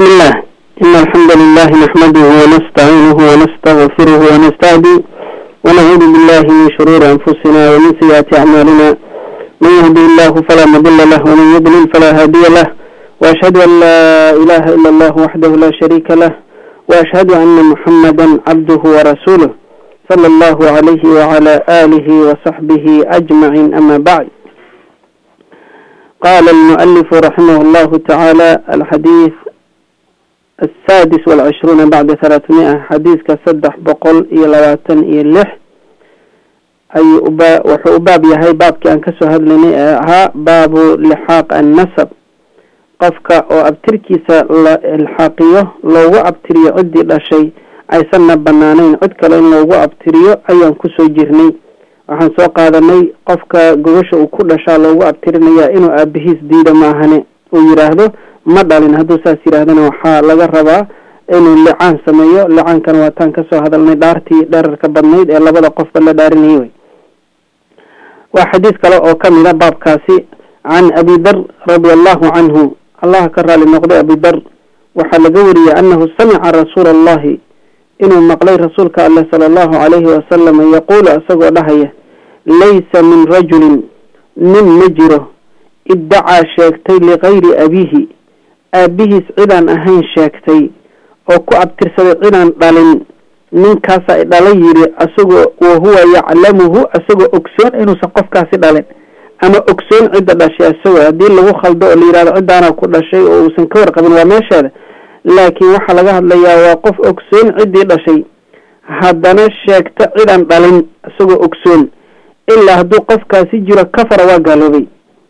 بسم الله إن الحمد لله نحمده ونستعينه ونستغفره ونستهدي ونعوذ بالله من شرور أنفسنا ومن سيئات أعمالنا من يهدي الله فلا مضل له ومن يضلل فلا هادي له وأشهد أن لا إله إلا الله وحده لا شريك له وأشهد أن محمدا عبده ورسوله صلى الله عليه وعلى آله وصحبه أجمعين أما بعد قال المؤلف رحمه الله تعالى الحديث السادس والعشرون بعد ثلاثمائة حديث كصدح بقول إلى لواتن إلى لح أي أبا وحو أباب يهي باب كان كسو هدلني ها باب لحاق النسب قفك أو أبتركيسا الحاقية لو أبتري عدي لا شيء أي سنة بنانين عدك لين لو أبتري أيان كسو جرني waxaan soo qaadanay qofka gogosha uu ku dhashaa loogu abtirinayaa inuu aabihiis diida maahane uu yidhaahdo ma dhalin hadduu saas yidhaahdana waxaa laga rabaa inuu licaan sameeyo licaankana waataan kasoo hadalnay dhaartii dherarka badnayd ee labada qofba la dhaarinayay wey waa xadiis kale oo kamid a baabkaasi can abi dar radia allahu canhu allaha ka raali noqday abi dar waxaa laga wariyey anahu samica rasuula allahi inuu maqlay rasuulka alleh sala allahu calayhi wasalam yaquulu isagoo dhahaya laysa min rajulin nin ma jiro iddacaa sheegtay ligayri abiihi aabihiis cidaan ahayn sheegtay oo ku abtirsaday cidaan dhalin ninkaasa i dhala yiri isagoo wahuwa yaclamuhu isagoo ogsoon inuusan qofkaasi dhalin ama ogsoon cidda dhashay isagoo haddii lagu khaldo oo la yihahdo ciddaana ku dhashay oo uusan ka warqabin waa meesheeda laakiin waxaa laga hadlayaa waa qof ogsoon ciddii dhashay haddana sheegta cidaan dhalin isagoo ogsoon ilaa hadduu qofkaasi jiro kafara waa gaaloobay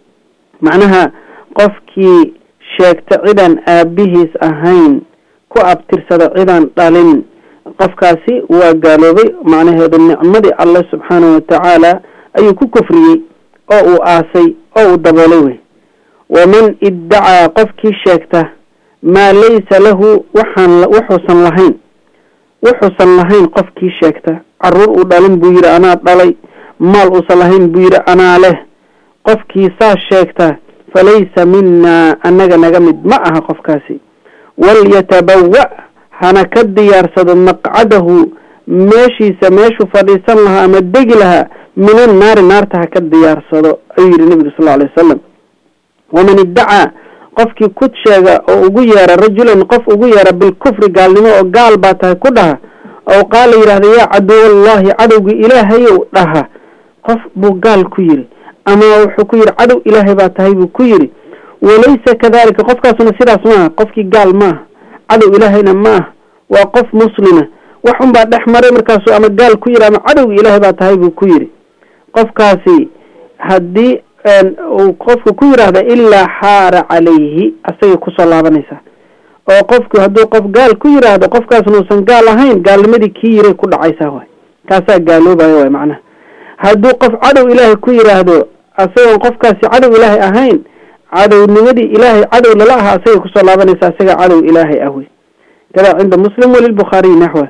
macnaha qofkii sheegta cidaan aabihiis ahayn ku abtirsada cidaan dhalin qofkaasi waa gaaloobay macnaheedu nicmadii alle subxaanahu watacaala ayuu ku kufriyey oo uu aasay oo uu daboolay wey waman iddacaa qofkii sheegta maa laysa lahu waxaan wuxuusan lahayn wuxuusan lahayn qofkii sheegta caruur uu dhalin buu yidhi anaa dhalay maal uusan lahayn buu yidhi anaa leh qofkii saa sheegta falaysa minaa annaga naga mid ma aha qofkaasi walyatabawa hana ka diyaarsado maqcadahu meeshiisa meeshuu fadhiisan lahaa ama degi lahaa minan naari naarta ha ka diyaarsado ayuu yidhi nebigu sal lla alay wasalam waman iddacaa qofkii ku sheega oo ugu yeera rajulan qof ugu yeera bilkufri gaalnimo oo gaal baa tahay ku dhaha oo qaala yidhahda yaa caduwallahi cadowgii ilaahayow dhaha qof buu gaal ku yidhi ama wuxuu ku yidhi cadow ilaahay baa tahay buu ku yidhi walaysa kadalika qofkaasuna sidaas maaha qofkii gaal maaha cadow ilaahayna maaha waa qof muslima wax un baa dhex maray markaasuu ama gaal ku yidhi ama cadowgii ilaahay baa tahay buu ku yidhi qofkaasi haddii uu qofku ku yidhaahda ilaa xaara calayhi asagay kusoo laabanaysaa oo qofku hadduu qof gaal ku yidhaahdo qofkaasna uusan gaal ahayn gaalnimadii kii yiray ku dhacaysaa waay kaasaa gaaloobaya waay macnaha hadduu qof cadow ilaahay ku yidhaahdo asagoon qofkaasi cadow ilaahay ahayn cadownimadii ilaahay cadow lala ahaa asagay kusoo laabanaysaa isaga cadow ilaahay ah wey kadaa cinda muslim walilbukhaariyi naxwa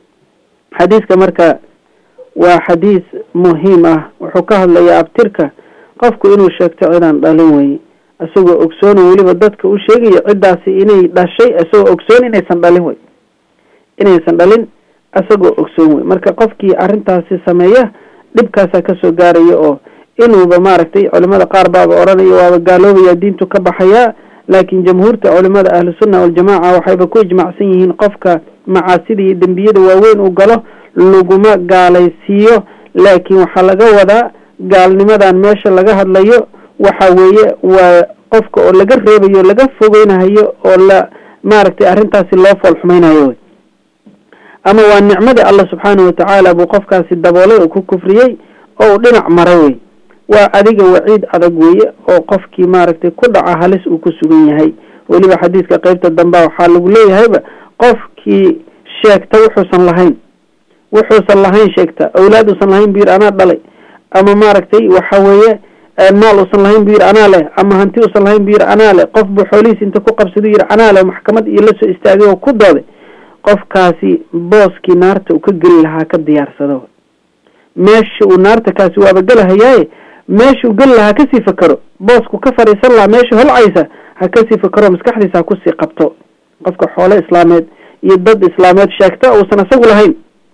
xadiiska marka waa xadiis muhiim ah wuxuu ka hadlayaa abtirka qofku inuu sheegto cidaan dhalin weye isagoo ogsoon weliba dadka u sheegaya ciddaasi inay dhashay isagoo ogsoon inaysan dhalin wey inaysan dhalin isagoo ogsoon wey marka qofkii arrintaasi sameeya dhibkaasaa kasoo gaaraya oo inuuba maaragtay culimada qaar baaba odhanaya waaba gaaloobaya diintu ka baxayaa laakiin jamhuurta culimada ahlusunna waljamaaca waxayba ku ijmacsan yihiin qofka macaasida iyo dembiyada waaweyn uu galo laguma gaalaysiiyo laakiin waxaa laga wadaa gaalnimadan meesha laga hadlayo waxa weeye waa qofka oo laga reebayo laga fogeynahayo oo la maaragtay arrintaasi loo fool xumaynayo wey ama waa nicmadii allah subxaanahu watacaala buu qofkaasi daboolay oo ku kufriyey oo uu dhinac maray wey waa adiga waciid adag weeye oo qofkii maaragtay ku dhaca halis uu ku sugan yahay weliba xadiiska qeybta dambea waxaa lagu leeyahayba qofkii sheegta wuxuusan lahayn wuxuusan lahayn sheegta awlaad uusan lahayn buu yidhi anaa dhalay ama maaragtay waxa weeye maal uusan lahayn buu yidhi anaa leh ama hanti uusan lahayn buu yidhi anaa leh qof buu xoolihiis inta ku qabsadu yidhi anaa leh maxkamad iyo lasoo istaagay oo ku dooday qofkaasi booskii naarta uu ka geli lahaa ka diyaarsado meesha uu naarta kaasi waaba gelahayaaye meeshuu geli lahaa kasii fakero boosku ka fadhiisan lahaa meesha holcaysa ha kasii fakero maskaxdiisa ha kusii qabto qofka xoolo islaameed iyo dad islaameed sheegta uusan isagu lahayn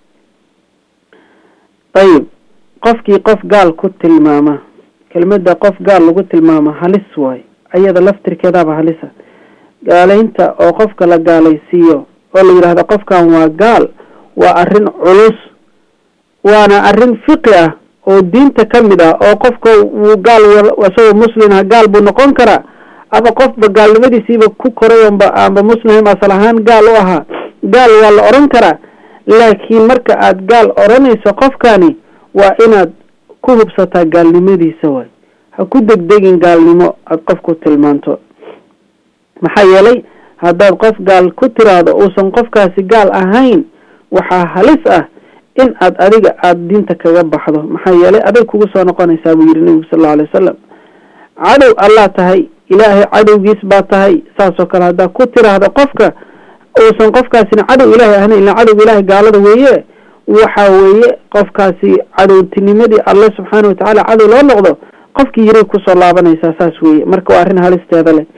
ayib qofkii qof gaal ku tilmaama kelmada qof gaal lagu tilmaama halis waayo ayada laftirkeedaaba halisa gaalaynta oo qofka la gaalaysiiyo oo la yidhaahdo qofkan waa gaal waa arrin culus waana arrin fiqi ah oo diinta ka mid ah oo qofka wuu gaal isagoo muslim ah gaal buu noqon karaa ama qofba gaalnimadiisiiba ku koray onba aanba muslim asal ahaan gaal u ahaa gaal waa la odhan karaa laakiin marka aad gaal odhanayso qofkani waa inaad ku hubsataa gaalnimadiisa waay ha ku degdegin gaalnimo aada qofku tilmaanto maxaa yeelay haddaad qof gaal ku tiraahdo uusan qofkaasi gaal ahayn waxaa halis ah in aad adiga aada diinta kaga baxdo maxaa yeelay aday kugu soo noqonaysaa buu yihi nebigu sal allau alay wasalam cadow allaa tahay ilaahay cadowgiis baa tahay saasoo kale haddaad ku tiraahdo qofka uusan qofkaasina cadow ilaahay ahna ila cadowga ilaahay gaalada weeye waxa weeye qofkaasi cadowtinimadii alle subxaana watacaala cadow loo noqdo qofkii yiray kusoo laabanaysaa saas weeye marka waa arrin halisteeda leh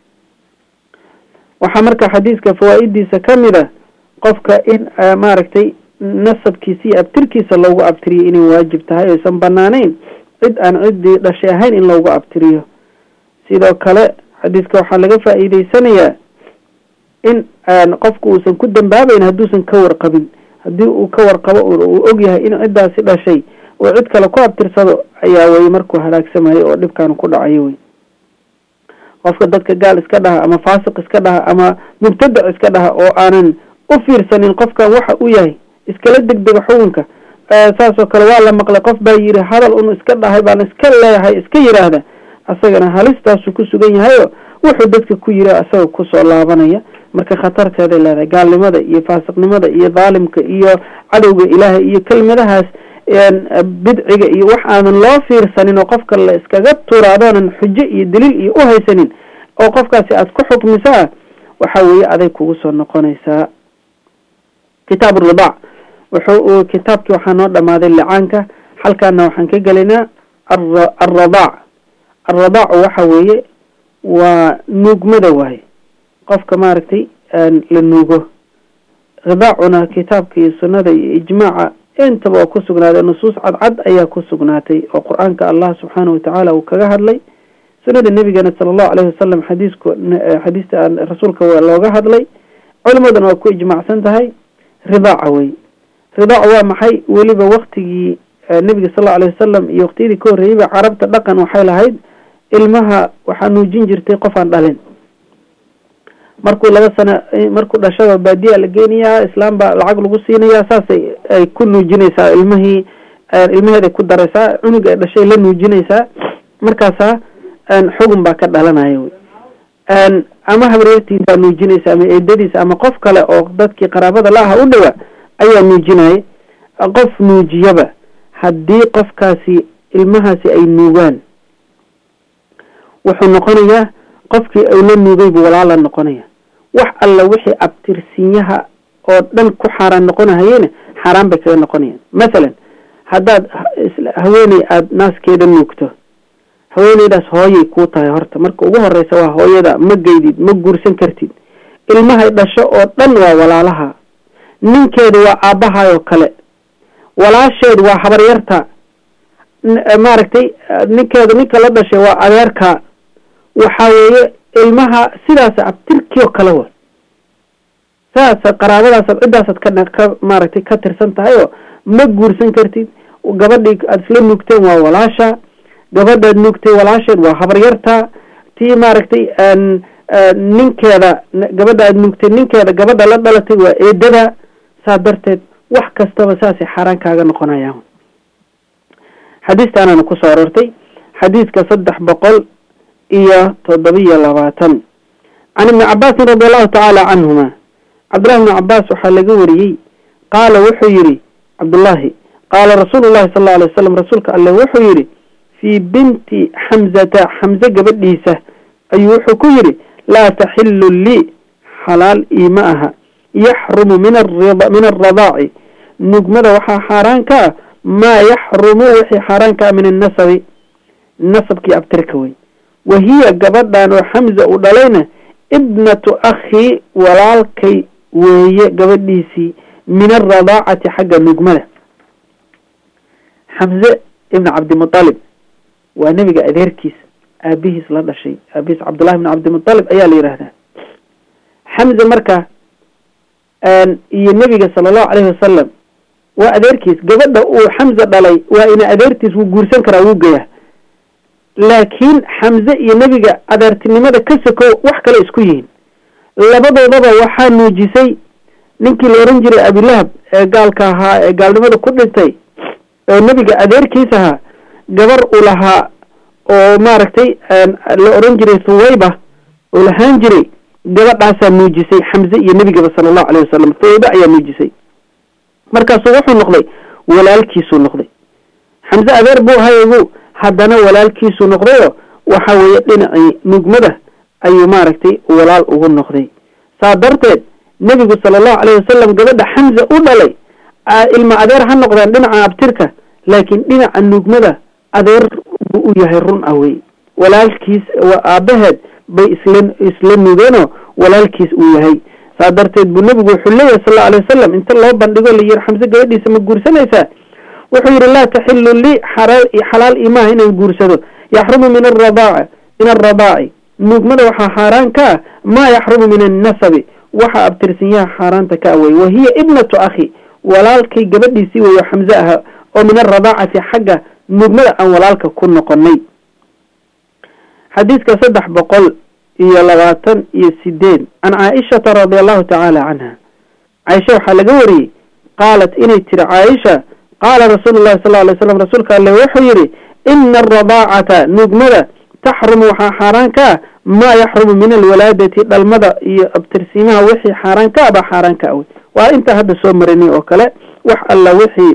waxaa marka xadiiska fawaa-idiisa ka mid a qofka in maaragtay nasabkiisa iyo abtirkiisa loogu abtiriyo inay waajib tahay oysan banaanayn cid aan ciddii dhashay ahayn in loogu abtiriyo sidoo kale xadiiska waxaa laga faa-iideysanayaa in qofku uusan ku dambaabayn hadduusan ka warqabin haddii uu ka warqabo uu og yahay in ciddaasi dhashay oo cid kale ku abtirsado ayaa weye markuu halaagsamayo oo dhibkaan ku dhacayo wey qofka dadka gaal iska dhaha ama faasiq iska dhaha ama mubtadac iska dhaha oo aanan u fiirsanin qofkan waxa uu yahay iskala degdega xukunka saasoo kale waa la maqlay qof baa yidhi hadal un iska dhahay baan iska leeyahay iska yidhaahda asagana halistaasuu ku sugan yahayo wuxuu dadka ku yiri asaga kusoo laabanaya marka khatarteeday leedahay gaalnimada iyo faasiqnimada iyo dhaalimka iyo cadowga ilaahay iyo kelmadahaas bidciga iyo wax aanan loo fiirsanin oo qofka la iskaga tuura adoonan xujo iyo daliil iyo uhaysanin oo qofkaasi aada ku xukmisaa waxa weeye aday kugu soo noqonaysaa kitaab ridac wuxuu kitaabkii waxaa noo dhamaaday licaanka halkaana waxaan ka gelaynaa alradaac alradaacu waxa weeye waa nuugmada waaye qofka maaragtay la nuugo ridaacuna kitaabka iyo sunnada iyo ijmaaca intaba oo ku sugnaaday nusuus cadcad ayaa ku sugnaatay oo qur-aanka allah subxaana watacaala uu kaga hadlay sunnada nebigana sala allahu alayhi wasalam xadiisku xadiista rasuulka waa looga hadlay culimaduna waa ku ijmaacsan tahay ridaaca wey ridaaca waa maxay weliba waktigii nebiga sal allau alayh wasalam iyo waqtiyadii ka horreeyeyba carabta dhaqan waxay lahayd ilmaha waxaa nuujin jirtay qof aan dhalin markuu laba sano markuu dhashaba baadiyaa la geynayaa islaam baa lacag lagu siinayaa saasay ay ku nuujinaysaa ilmihii ilmaheeday ku daraysaa cunuga ay dhashay la nuujinaysaa markaasaa xugun baa ka dhalanaya wy ama habaryartiisaa nuujinaysa ama eedadiisa ama qof kale oo dadkii qaraabada la aha u dhawa ayaa nuujinaya qof nuujiyaba haddii qofkaasi ilmahaasi ay nuugaan wuxuu noqonayaa qofkii uu la nuugay buu walaala noqonaya wax alla wixii abtirsinyaha oo dhan ku xaaraan noqonahayena xaaraan bay kaga noqonayaan mathalan haddaad haweeney aada naaskeeda nuugto haweeneydaas hooyay kuu tahay horta marka ugu horeysa waa hooyada ma geydid ma guursan kartid ilmahay dhasho oo dhan waa walaalaha ninkeedu waa aabbahaayoo kale walaasheed waa habaryarta maaragtay ninkeedu ninka la dhashay waa adeerka waxa weeye ilmaha sidaas abtirkii oo kale wa saasa qaraabadaasaad ciddaasaad ka ka maaragtay ka tirsan tahay oo ma guursan kartid gabadhii aada isla nuugteen waa walaasha gabadhaad nuugtay walaasheed waa habaryarta tii maaragtay ninkeeda gabadha aad nuugtay ninkeeda gabadha la dhalatay waa eedada saa darteed wax kastaba saasay xaaraan kaaga noqonayaan xadiistaanana kusoo aroortay xadiiska saddex boqol iyo toddobiyo labaatan can ibni cabaasin radi allahu tacaala canhuma cabdullahi ibni cabaas waxaa laga wariyey qaala wuxuu yihi cabdullaahi qaala rasuulu llahi sal alla alay wasalam rasuulka alle wuxuu yihi fii binti xamzata xamze gabadhiisa ayuu wuxuu ku yidhi laa taxilu lii xalaal iima aha yaxrumu min ar min alradaaci nugmada waxaa xaaraan ka ah maa yaxrumu wixii xaaraan ka ah min annasabi nasabkii abtirka wey wahiya gabadhan oo xamza uu dhalayna ibnatu akhi walaalkay weeye gabadhiisii min alradaacati xagga nugmada xamze ibn cabdimutalib waa nebiga adeerkiis aabihiis la dhashay aabihiis cabdullahi ibn cabdimutalib ayaa la yidhaahdaa xamze marka iyo nebiga sala allahu calayhi wasalam waa adeerkiis gabadha uu xamze dhalay waa ina adeertiis wuu guursan karaa wuu geyaa laakiin xamze iyo nebiga adeertinimada ka sokow wax kale isku yihiin labadoodaba waxaa nuujisay ninkii la oran jiray abilahab ee gaalka ahaa ee gaalnimada ku dhintay oo nebiga adeerkiis ahaa gabar u lahaa oo maaragtay la oran jiray thuwayba oo lahaan jiray gabadhaasaa nuujisay xamze iyo nebigaba sala allahu alayh wasalam thuwayba ayaa nuujisay markaasu wuxuu noqday walaalkiisuu noqday xamze adeer buu hayagu haddana walaalkiisuu noqdayo waxa weeye dhinacii nugmada ayuu maaragtay walaal ugu noqday saa darteed nebigu sala allahu alayh wasalam gabadha xamza u dhalay ilma adeer ha noqdaan dhinaca abtirka laakiin dhinaca nugmada adeer buu u yahay run ah wey walaalkiis aabaheed bay isla isla nugeenoo walaalkiis uu yahay saa darteed buu nebigu wuxuu leeyahay sal alay wasalam inta loo bandhigo la yihi xamse gabadhiisa ma guursanaysaa wuxuu yihi laa taxilu lii xalaal imaha inaan guursado yaxrumu min aradaaca min alradaaci nugmada waxaa xaaraan ka ah maa yaxrumu min annasabi waxa abtirsanyaha xaaraanta ka awey wa hiya ibnatu akhi walaalkay gabadhiisii weeyo xamse aha oo min alradaacati xagga nugmada aan walaalka ku noqonay xadiiska saddex boqol iyo labaatan iyo sideed can caaishata radia allahu tacaala canha caaisha waxaa laga wariyey qaalat inay tiri caaisha qaala rasuulu llahi sal alay slam rasuulka alle wuxuu yihi ina alradaacata nugmada taxrumu waxaa xaaraan ka ah maa yaxrumu min alwalaadati dhalmada iyo abtirsiimaha wixii xaaraan ka ah baa xaaraan ka awey waa intaa hadda soo marinay oo kale wax alla wixii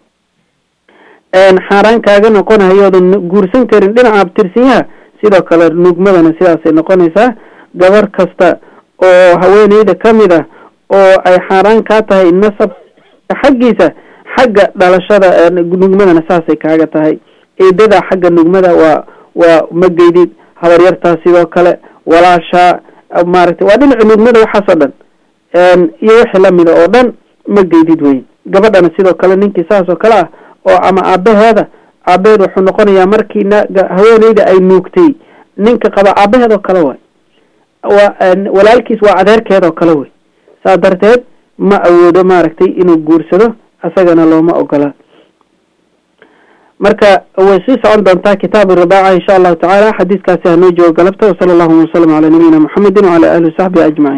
xaaraan kaaga noqonahayoodan guursan karin dhinaca abtirsiyaha sidoo kale nugmadana sidaasay noqonaysaa gabar kasta oo haweeneyda ka mid ah oo ay xaaraan kaa tahay nasab xaggiisa xagga dhalashada nugmadana saasay kaaga tahay eedada xagga nugmada waa waa mageydid habaryartaa sidoo kale walaashaa maaragtay waa dhinaca nugmada waxaasoo dhan iyo wixii lamida oo dhan mageydid weyn gabadhana sidoo kale ninkii saas oo kale ah oo ama aabaheeda aabaheed wuxuu noqonayaa markii haweeneyda ay nuugtay ninka qaba aabaheed oo kale way waa walaalkiis waa adeerkeed oo kale wey saa darteed ma awoodo maaragtay inuu guursado isagana looma ogola marka way sii socon doontaa kitaabu ridaaca insha allahu tacaala xadiiskaasi hanoo joogo galabta wasala allahuma wasalam calaa nabiyina muxamedin wacala alihi wasaxbihi ajmaciin